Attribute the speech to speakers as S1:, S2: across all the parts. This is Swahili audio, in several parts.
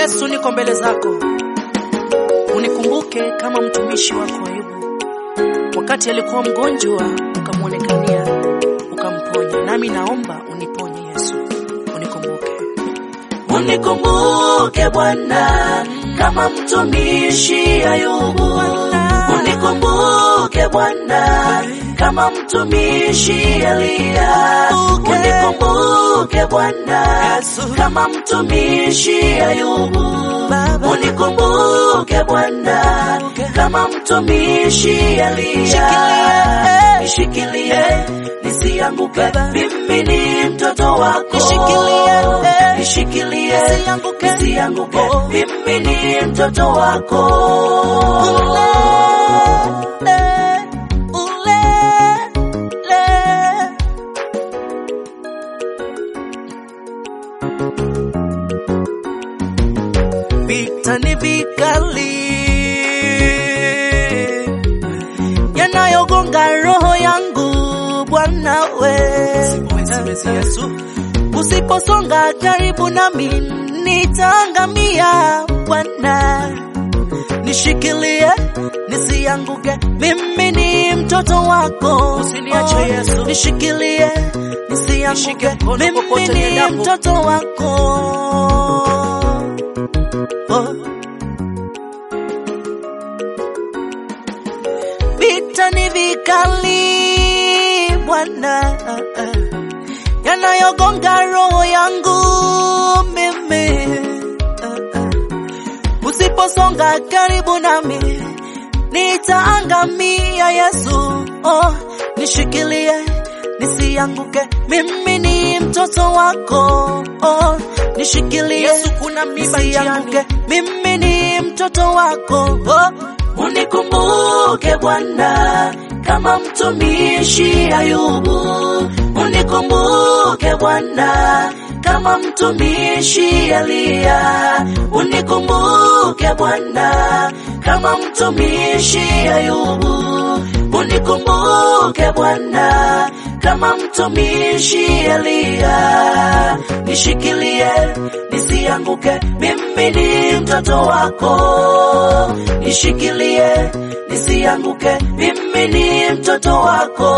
S1: Yesu, niko mbele zako, unikumbuke kama mtumishi wako Ayubu. Wakati alikuwa mgonjwa, ukamwonekania ukamponya, nami naomba uniponye Yesu, unikumbuke.
S2: Unikumbuke Bwana kama mtumishi Ayubu. Unikumbuke Bwana kama mtumishi Eliya. Unikumbuke Bwana kama mtumishi Ayubu. Unikumbuke Bwana kama mtumishi Eliya. Nishikilie nisianguke, mimi ni mtoto wako. Nishikilie nisianguke, mimi ni mtoto wako.
S1: Vita ni vikali yanayogonga roho yangu Bwana we, usiposonga karibu nami nitaangamia Bwana, nishikilie nisianguke, mimi ni mtoto wako, usiniache Yesu, nishikilie nisianguke, mimi ni mtoto wako oh. Vita ni vikali Bwana, yanayogonga roho yangu mimi. Usiposonga karibu nami nitaangamia Yesu, oh, nishikilie nisianguke, mimi ni mtoto wako, oh, nishikilie Yesu, kuna miba nisianguke, mimi ni mtoto wako, oh,
S2: Unikumbuke Bwana kama mtumishi Ayubu. Unikumbuke Bwana kama mtumishi Eliya. Unikumbuke Bwana kama mtumishi Ayubu. Unikumbuke Bwana kama mtumishi Eliya. Nishikilie nisianguke, mimi ni mtoto wako. Nishikilie nisianguke, mimi ni mtoto wako.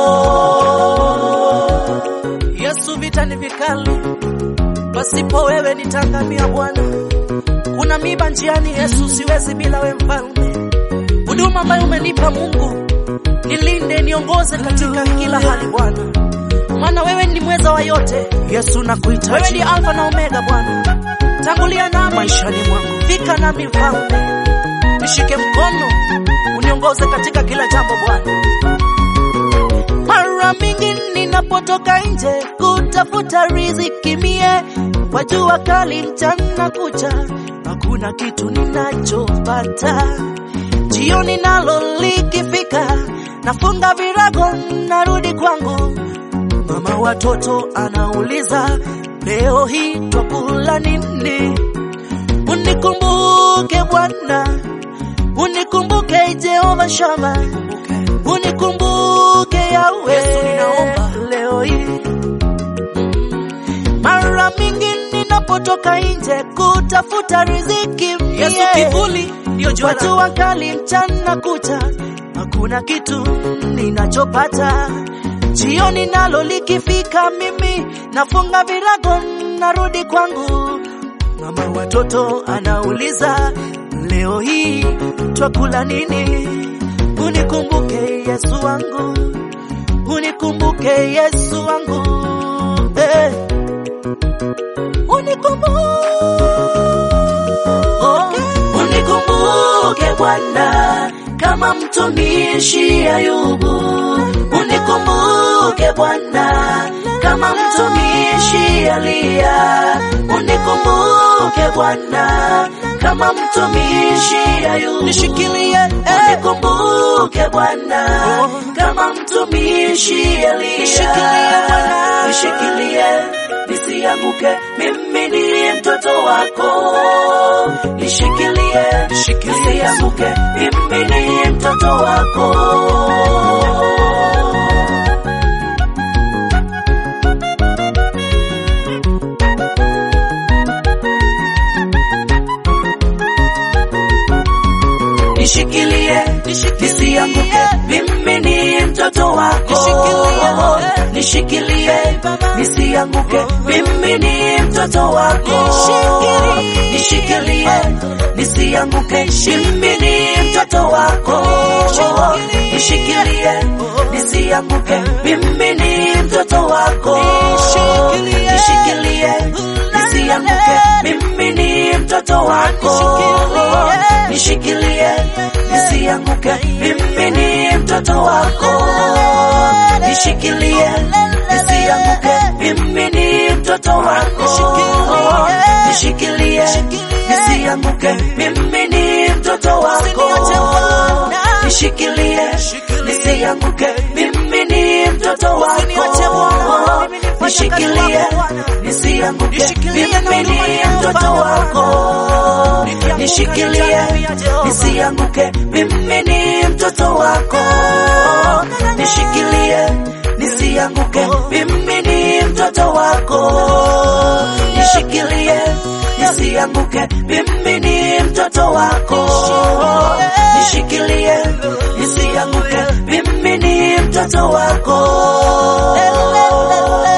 S1: Yesu, vita ni vikali, pasipo wewe nitangamia Bwana. Kuna miba njiani Yesu, siwezi bila we mfalme. Huduma ambayo umenipa Mungu, nilinde, niongoze katika kila hali Bwana, maana wewe ni mweza wa yote. Yesu, nakuhitaji. Wewe ni Alfa na Omega Bwana, tangulia nami maishani mwangu, fika nami mfalme, nishike mkono, uniongoze katika kila jambo Bwana. Mara mingi ninapotoka nje kutafuta riziki mie, kwa jua kali mchana kucha, hakuna kitu ninachopata. Jioni nalo likifika, nafunga virago, narudi kwangu. Mama watoto anauliza, leo hii twakula nini? Unikumbuke Bwana, unikumbuke Jehova Shama, unikumbuke Yawe, Yesu ninaomba leo hii. Mara mingi ninapotoka nje kutafuta riziki, Yesu kivuli ndio jua, jua kali mchana kucha, hakuna kitu ninachopata. Jioni nalo likifika, mimi nafunga virago, narudi kwangu. Mama watoto anauliza, leo hii twakula nini? Unikumbuke Yesu wangu, unikumbuke Yesu wangu, eh. Unikumbuke,
S2: Unikumbuke Bwana kama mtumishi Ayubu. Unikumbuke Bwana kama mtumishi Eliya. Unikumbuke Bwana kama mtumishi Ayubu.
S1: nishikilie eh.
S2: Unikumbuke Bwana kama mtumishi Eliya.
S1: Nishikilie Bwana.
S2: Nishikilie nisianguke, mimi ni mtoto wako. Nishikilie nisianguke, mimi ni mtoto wako. nisianguke, mimi ni mtoto wako, nishikilie, nisianguke, mimi ni mtoto wako, nishikilie, nisianguke, mimi ni mtoto wako, nishikilie, nisianguke, mimi ni mtoto wako, nishikilie, nisianguke, mimi ni mtoto wako, nishikilie, nisianguke, mimi ni mtoto wako, nishikilie, nisianguke, mimi ni mtoto wako, nishikilie, nisianguke, mimi ni mtoto wako, nishikilie, nisianguke, mimi ni mtoto wako, nishikilie, nisianguke, mimi ni mtoto wako, nishikilie, nisianguke, mimi ni mtoto wako, nishikilie, nisianguke, mimi ni mtoto wako, nishikilie, nisianguke, mimi ni mtoto wako, nishikilie, nisianguke, mimi ni mtoto wako.